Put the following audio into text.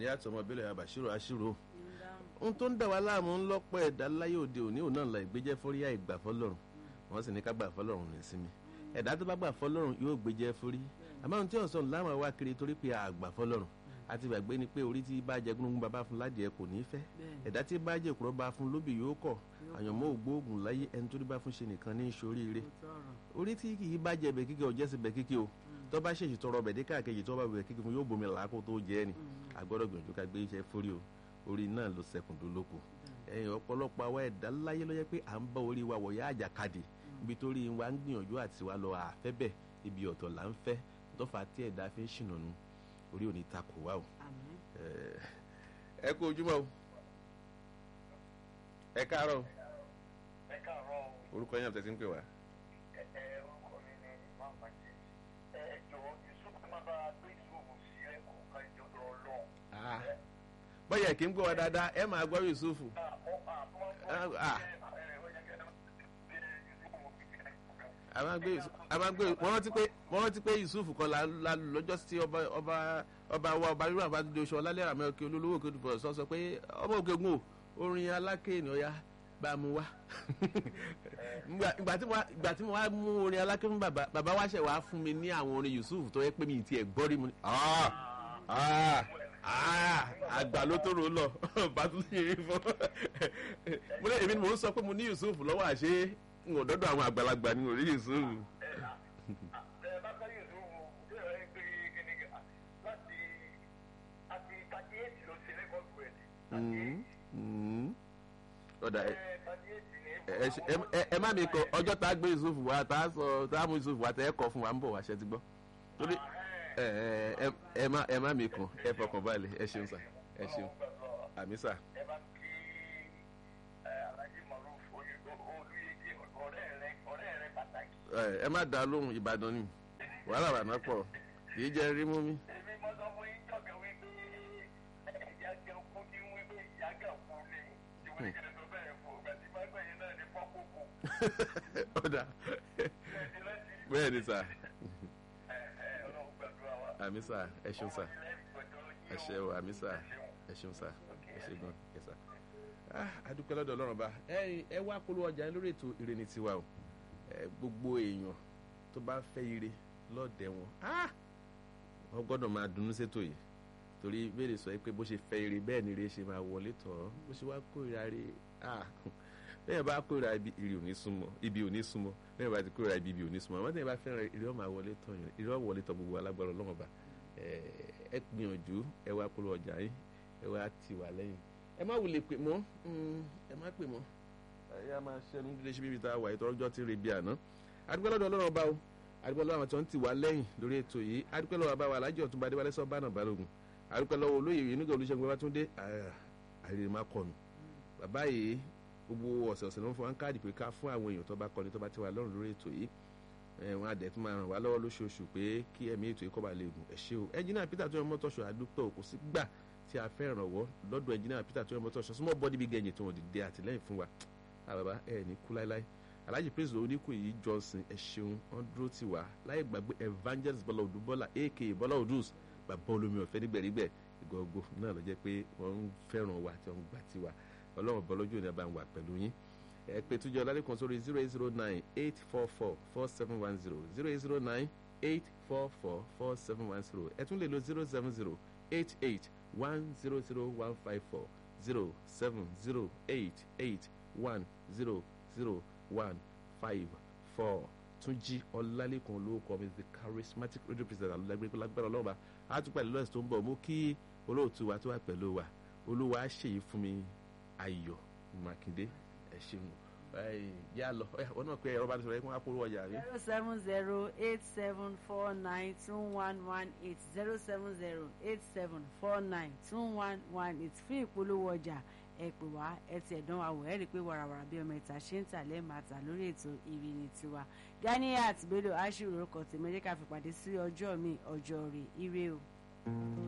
àti ọmọ bílẹ̀ àbàṣírò àṣírò ohun tó ń dà wá láàmú ń lọ́pọ̀ ẹ̀dá láyé òde òní òun náà la ìgbéjẹ́ fórí àìgbà fọlọ́run wọ́n sì ní ká gbà fọlọ́run ní sinmi ẹ̀dá tó bá gbà fọlọ́run yóò gbéjẹ́ fórí àmọ́ ohun tí ọ̀sán láwọn wá kiri torí pé àgbà fọlọ́run àti gbàgbé ni pé orí tí bá jẹ gúnugún bàbá fún ládìẹ kò ní fẹ́ ẹ̀dá tí bá jẹ kúrọ́ bá fún lóbì yóò kọ̀ àyànmọ́ ògbóògùn láyé ẹni tó bá fún ṣe nìkan ní ìṣoríire orí tí kì í bá jẹ bẹ̀ kíkẹ́ ọ̀jẹ́ sí bẹ̀ kíkẹ́ o tó bá ṣèṣì tọrọ bẹ̀ dé káàkiri tó bá bẹ̀ kíkẹ́ fún yóò bomi làákò tó jẹ́ ni àgbọ̀dọ̀ gbìyànjú ká gbé iṣẹ́ fórí o orí náà ló sẹkùn dólóko ẹ̀yìn ọ̀pọ̀lọpọ̀ àwa ẹ̀dá láyé ló yẹ pé à ń bá orí wa wọ̀yá àjàkadì ibi tó rí wa ń gbìyànjú àti wa lọ àfẹ́ bẹ̀ ibi ọ̀tọ̀ là ń fẹ́ tọ́fà tí ẹ̀dá fi ń ṣìnà nu orí ò ní takò wá o ẹ kú ojúmọ́ o ẹ káàárọ̀ o ẹ káàárọ̀ o. orúkọ yẹn àtẹ̀sí ń pè wá. ẹ ẹ orúkọ mi ni imam majid ẹ ẹ jọ̀wọ́ yusuf máa bá gbé ìṣòwò sí ẹ kọ̀ọ̀kan ìjọba ọlọ́run. bọ́yá kì í gbọ́ wa dáadáa ẹ máa gbọ́ yusufu. wọ́n rántí pé wọ́n rántí pé yusufu kan la lọ́jọ́ sí ọba ọba ọba wa ọba rírun àbájáde oṣù ọlálẹ́ àmọ́ òkè olólówó òkè olùfọ̀ sọ sọ pé ọmọ òkè gun o orin aláké ènìyàn ya bá a mú wá ìgbà tí mo wá mú orin aláké fún bàbá bàbá wa ṣẹ̀ wá fún mi ní àwọn orin yusuf tó yẹ pé mi ti ẹ̀ gbọ́ rí mu ni àgbà ló tó rò lọ bàtúndì fún mo lé èmi ni mò ń sọ pé mo ní yusuf lọ́wọ́ àṣé n ò dọ́dọ̀ àwọn àgbàlagbà ni mo rí yusuf. ọ̀dà ẹ má mi kọ ọjọ́ tá a gbé yusuf wa tá a sọ tá a mú yusuf wa tẹ́ ẹ kọ fún wa ń bọ̀ wá ṣe ti gbọ́ torí ẹ má ẹ má mi kàn ẹ fọkàn balẹ̀ ẹ ṣeun sà ẹ ṣeun àmì sà. ẹ bá kí alhaji maruf olùyege ọ̀rẹ́ rẹ ọ̀rẹ́ rẹ pàtàkì. ẹ má dá lóhùn ìbàdàn ni wàhálà wà náà pọ̀ kì í jẹ́ rí mú mi. èmi mọ sọ fún yín jọ̀gẹ̀ wípé ẹ̀yà gẹ̀ kú ní wípé ìyá gẹ̀ kú ní ìwé ìkẹlẹ̀ tó bẹ̀rẹ̀ fún ọgbà tí bá gbẹ̀yìn náà ní pọ́kókó. ọ̀dà bẹ́ẹ̀ ni sà àmì sà ẹ ṣeun sà ẹ ṣe o àmì sà ẹ ṣeun sà ẹ ṣe gan ẹ sà. adúpẹ́ lọ́dọ̀ ọlọ́run bá ẹ wá polówó ọjà yín lórí ètò ire ní tiwa o gbogbo èèyàn tó bá fẹ́ ire lọ́ọ̀dẹ̀ wọn wọ́n gbọ́dọ̀ máa dunnú sétò yìí torí béèrè sọ pé bó ṣe fẹ́ ire bẹ́ẹ̀ ni ire ṣe máa wọlé tọ̀ ọ́ bó ṣe wá kórìíra ire bẹ́ẹ̀ bá kórìíra ibi ire ò ní súnmọ́ ibi ò ní súnmọ́ bẹ́ẹ̀ bá ti kórìíra ibi ibi ò ní súnmọ́ àwọn tẹ̀yìn bá fẹ́ràn ire ọ̀ máa wọlé tọ̀ yẹn ire ọ̀ wọlé tọ̀ gbogbo alágbára ọlọ́run ọba ẹ gbìyànjú ẹ wá polówó ọjà yín ẹ wá tì wá lẹ́yìn ẹ má wulẹ̀ pè mọ́ ẹ má pè mọ́ ẹ yá máa ṣẹnu dídé ṣe bíbi tá a wà ìtọ́jọ́ ti rè bí àná adúpẹ́ lọ́dọ̀ ọlọ́run ọba o adúpẹ́ lọ́wọ́ àwọn tí wọ́n ti wá lẹ́yìn lórí ètò yìí adúpẹ́ lọ́wọ́ àbáwá alájọ ọ̀túnba adéwálé sọ bánà balógun adúpẹ́ lọ́wọ́ olóyè yìí nígbà olùṣègùn babatunde àrèrè má kọnu bàbá yìí gbogbo ọ̀sẹ̀ ọ̀sẹ̀ ló ń fún wa káàdì pé ká fún àwọn èèyàn tó bá kọ́ni tó bá ti wà lọ́rùn lórí ètò yìí wọn àdẹ̀ tún máa ràn wá lọ́wọ́ lóṣooṣù pé kí ẹ̀mí ètò yìí kọ́ bá lè gùn ẹ̀ ṣe o ẹnjìnà peter tó yẹ mọ́tò ṣọ àdúpẹ́ kò sí gbà tí a fẹ́ ìrànwọ́ lọ́dọ̀ ẹnjìnà peter tó yẹ mọ́tò ṣọ small body big engine tó wọ́n dìde àtìlẹ́yìn fún wa àbàbà ẹ̀ ní kú láíláí alhaji praise oníkù yìí johnson ẹ ṣeun wọn dúró tì wá láyé gbàgbé evangelist bọ́lá odù bọ́lá aka bọ́lá odus bàbá olómi ọ̀fẹ́ nígbẹ̀rígbẹ̀ ìgbọ̀gbọ̀ náà ló jẹ́ pé wọ́n ń fẹ́ràn wa tí wọ́n ń gbà tiwa ọlọ́run bọ́lọ́jú ni a bá ń wà pẹ̀lú yín ẹ pé túnjọ lálẹ́ kan sórí zero eight zero nine eight four four four seven one zero zero eight zero nine eight four four four seven one zero ẹ tún lè lo zero seven zero eight eight one zero zero one five four zero seven zero eight eight one zero zero one five four túnjí ọlálẹ́kan olóòkọ mi the charismatic radio president alágbèrè lágbára ọlọ́ba àtúpàdé lọ́sẹ̀ tó ń bọ̀ mú kí olóòtú wa tó wà pẹ̀lú wa olúwa ṣèyí fún mi ayọ̀ mákindé ẹ ṣeun yà lọ wọn náà pé ẹ̀rọ bá ti sọ̀rọ̀ ẹ̀ kí wọ́n á polówó ọjà rí. zero seven zero eight seven four nine two one one eight zero seven zero eight seven four nine two one one eight fún ìpolówó ọjà ẹ pè wá ẹ ti ẹ̀dán wa wò ẹ́ rí i pé wàràwàrà bí ọmọ ìta ṣe ń tà lẹ́ẹ̀mata lórí ètò ìrìnnì tiwa Ganiat Bello aṣírò orúkọ tèmi ẹ jẹ́ ká fi pàdé sí ọjọ́ mi ọjọ́ rẹ̀ ire o.